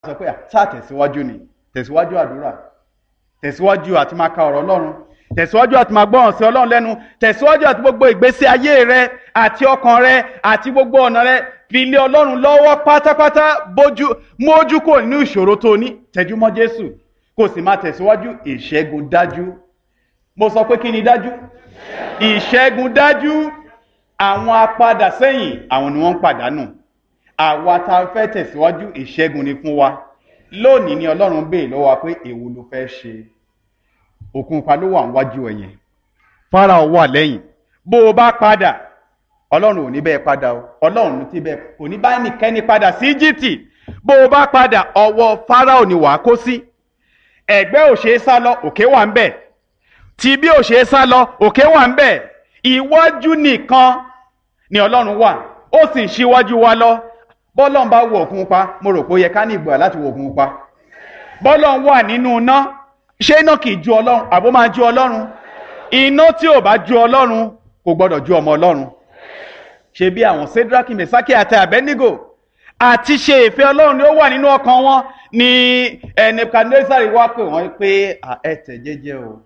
sọ pé sáà tẹ̀síwájú ni tẹ̀síwájú àdúrà tẹ̀síwájú àti máa ka ọ̀rọ̀ ọlọ́run tẹ̀síwájú àti máa gbọ́ràn sí ọlọ́run lẹ́nu tẹ̀síwájú àti gbogbo ìgbésí ayé rẹ àti ọkàn rẹ àti gbogbo ọ̀nà rẹ fi lé ọlọ́run lọ́wọ́ pátápátá bójú mójú kò nínú ìṣòro tó ní tẹjúmọ́ jésù kò sì máa tẹ̀síwájú ìṣẹ́gun dájú mo sọ pé kí ni dájú ìṣẹ́gun dájú àwọn apadà sẹ́yìn àwọn ni wọ́n ń pàdánù àwa tá a fẹ́ tẹ̀síwájú ìṣẹ́gun ni fún wa lónìí ni ọlọ́run béè lọ́wọ́ wa pé èwo ló fẹ́ ṣe òkun pa ló wà níwájú ẹ̀yẹn fáráò wà lẹ́yìn bó o bá padà ọlọ́run ò ní bẹ́ẹ̀ padà o ọlọ́run ti bẹ́ẹ̀ kò ní bá ẹnikẹ́ni padà sí íjíbítì bó o bá padà ọwọ́ fáráò ni wàá kó sí ẹ̀gbẹ́ ò ṣeé sá lọ òkè wà ń bẹ̀ tí bí ò ṣeé sá lọ òkè wà ń bẹ̀ iwájú nìkan ni ọlọ́run wà ó sì ń ṣíwájú wa lọ bọ́lọ́n bá wọ̀ òkun pa mo rò pé ó yẹ ká ní ìgbà láti wọ̀ òkun pa bọ́lọ́n wà nínú iná ṣé iná kì í ju ọlọ́run àbó máa ju ọlọ́run iná tí ò bá ju ọlọ́run kò gbọ́dọ̀ ju ọmọ ọlọ́run ṣe bí àwọn sedraki mesaki àti abednego àti ṣe ìfẹ́ ọlọ́run ni ó wà nínú ọkàn wọn ni nebukadnezari wá pè wọ́n pé ẹ tẹ̀ jẹ́jẹ́ o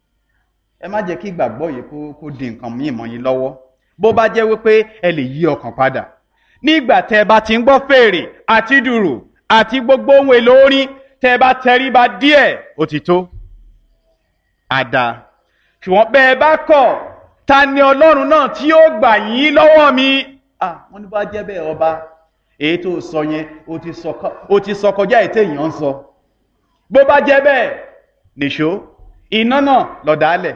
ẹ má jẹ́ kí ìgbàgbọ́ yìí kó di nǹkan míì mọ́ yín lọ́wọ́ bó bá jẹ́ wípé ẹ lè yí ọkàn padà nígbà tẹ́ ẹ bá ti ń gbọ́ fèrè àti dùrù àti gbogbo ohun èlò orin tẹ́ ẹ bá tẹríba díẹ̀ ó ti tó àdá ṣùgbọ́n bẹ́ ẹ bá kọ̀ ta ni ọlọ́run náà tí yóò gbà yín lọ́wọ́ mi ah wọ́n ní bá jẹ́ bẹ́ẹ̀ ọba èyí tó sọ yẹn ó ti sọ kọjá ètò èèyàn ń sọ bó bá jẹ́ bẹ́ẹ̀ nìṣó iná náà lọ̀dálẹ̀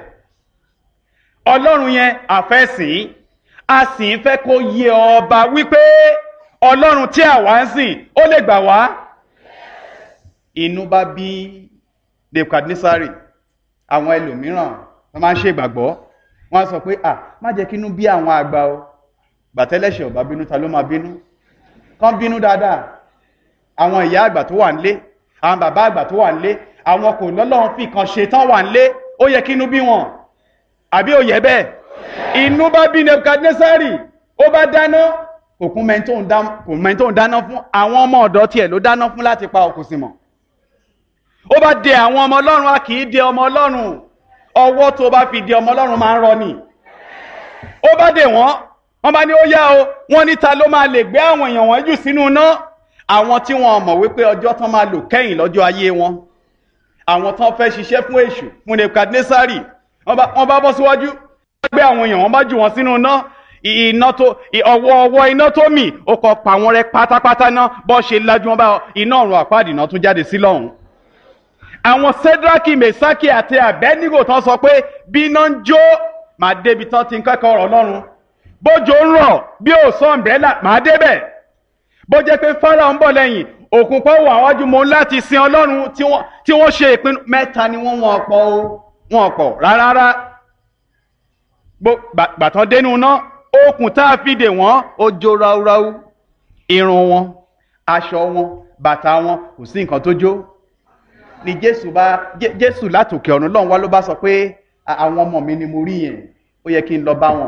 ọlọ́run yẹn àfẹ́sìn a sì ń fẹ́ kó yé ọba wípé ọlọ́run tí àwa ń sìn ó lè gbà wá inú bá bí nebukadnesari àwọn ẹlòmíràn wọn máa ń ṣe ìgbàgbọ́ wọn á sọ pé à má jẹ́ kínú bí àwọn àgbà o gbàtẹ́lẹ̀ṣẹ̀ ọba bínú ta ló máa bínú kán bínú dáadáa àwọn ìyá àgbà tó wà nílé àwọn bàbá àgbà tó wà nílé àwọn kò lọ́lọ́run fi kan ṣe tán wà nílé ó yẹ kínú bí wọn àbí ó yẹ bẹ́ẹ̀ inú bá bí nebukadnesari ó bá dáná òkun mẹ́ntó ń dáná fún àwọn ọmọ ọ̀dọ́ tiẹ̀ ló dáná fún láti pa òkú sí mọ́ ó bá de àwọn ọmọ ọlọ́run a kì í de ọmọ ọlọ́run ọwọ́ tó bá fi de ọmọ ọlọ́run máa ń rọ ni ó bá dè wọ́n wọ́n bá ní ó yá o wọ́n níta ló máa lè gbé àwọn èèyàn wọn jù sínú iná àwọn tí wọ́n mọ̀ wípé ọjọ́ tán máa lò kẹ́yìn lọ́jọ́ ayé wọn àwọn tán fẹ́ ṣiṣẹ́ fún èṣù fún nebukadnesari wọ́n bá bọ́ síwájú wọ́n gbé àwọn èèyàn wọn bá jù wọn sínú iná iná tó ọwọ́ ọwọ́ iná tó mì ó kọ pa wọn rẹ́ pátápátá náà bọ́ ṣe lájú wọn bá iná ọ̀run àpáàdì náà tún jáde sí lọ́hùn àwọn sedraki mesaki àti abednego tán sọ pé bí iná ń jó màá débi tán ti ń kẹ́kọ̀ọ́ ọ̀rọ̀ ọlọ́run bójò ń rọ̀ bí ò sọ ọ̀mbrẹ́là màá débẹ̀ bó jẹ́ pé fọ́nrán ń bọ̀ lẹ́yìn òkun pọ̀ wà wájú mo láti sin ọlọ́run tí wọ́n ṣe ìpinnu mẹ́ta ni wọ́n wọ́n pọ̀ o wọ́n pọ̀ rárá gbàtàn dénú náà okùn tá a fi dè wọ́n ó jó ráúráú irun wọn aṣọ wọn bàtà wọn kò sí nǹkan tó jó ni jésù bá jésù látòkè ọ̀run lọ́run wá ló bá sọ pé àwọn ọmọ mi ni mo rí yẹn ó yẹ kí n lọ bá wọn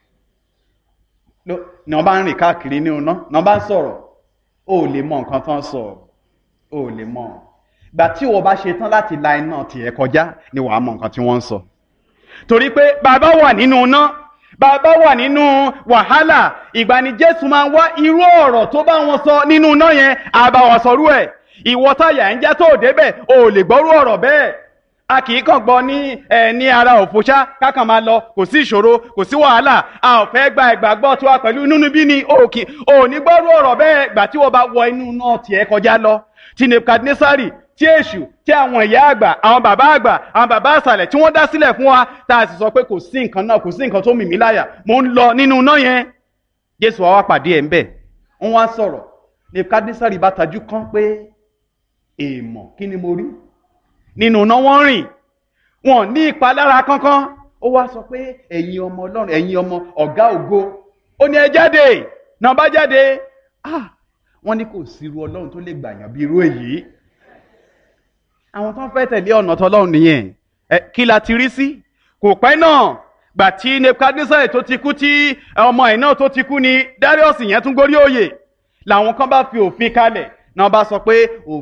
ni wọn bá ń rìn káàkiri ní iná ni wọn bá ń sọ̀rọ̀ ó lè mọ nǹkan tán sọ ó lè mọ gbà tí wọn bá ṣe tán láti la iná tiẹ̀ kọjá ni wàá mọ nǹkan tí wọ́n ń sọ torí pé bàbá wà nínú iná bàbá wà nínú wàhálà ìgbà ni jésù máa ń wá irú ọ̀rọ̀ tó bá wọn sọ nínú iná yẹn àbá wọn sọrú ẹ̀ ìwọ táyà ń já tó débẹ̀ o ò lè gbọ́rú ọ̀rọ̀ bẹ́ẹ̀ a kì í kàn gbọ́ ní ẹ ní ara òfòṣá kákan máa lọ kò sí ìṣòro kò sí wàhálà a ò fẹ́ gba ìgbàgbọ́ tiwa pẹ̀lú nínú bí ni o kì o ní gbọ́rú ọ̀rọ̀ bẹ́ẹ̀ gbà tí wọ́n bá wọ inú náà tiẹ̀ kọjá lọ tí nebukadnesari tí èṣù tí àwọn ìyá àgbà àwọn bàbá àgbà àwọn bàbá àṣàlẹ̀ tí wọ́n dá sílẹ̀ fún wa tá a sì sọ pé kò sí nǹkan náà kò sí nǹkan tó mì mí láyà mò ń lọ nínú náà yẹn jésù wa wá pàdé ẹ̀ ń bẹ̀ wọ́n wá sọ̀rọ̀ nebukadnesari bá tajú kán pé èèmọ̀ kí ni mo rí nínú iná wọ́n rìn wọn ní ìpalára kankan ó wá sọ pé ẹ̀yin ọmọ ọlọ́run ẹ̀yin ọmọ ọ̀gá ògo ó ní ẹ jáde náà bá jáde ah wọ́n ní kò sí irú ọlọ́run tó lè gbàyàn bí irú èyí àwọn tó ń fẹ́ tẹ̀lé ọ̀nà tọlọ́run nìyẹn ẹ kí la ti rí sí kò pẹ́ náà gbà tí nebukadnesar tó ti kú tí ọmọ ẹ̀ náà tó ti kú ni darius yẹn tún gorí òye làwọn kan bá fi òfin kalẹ̀ náà bá sọ pé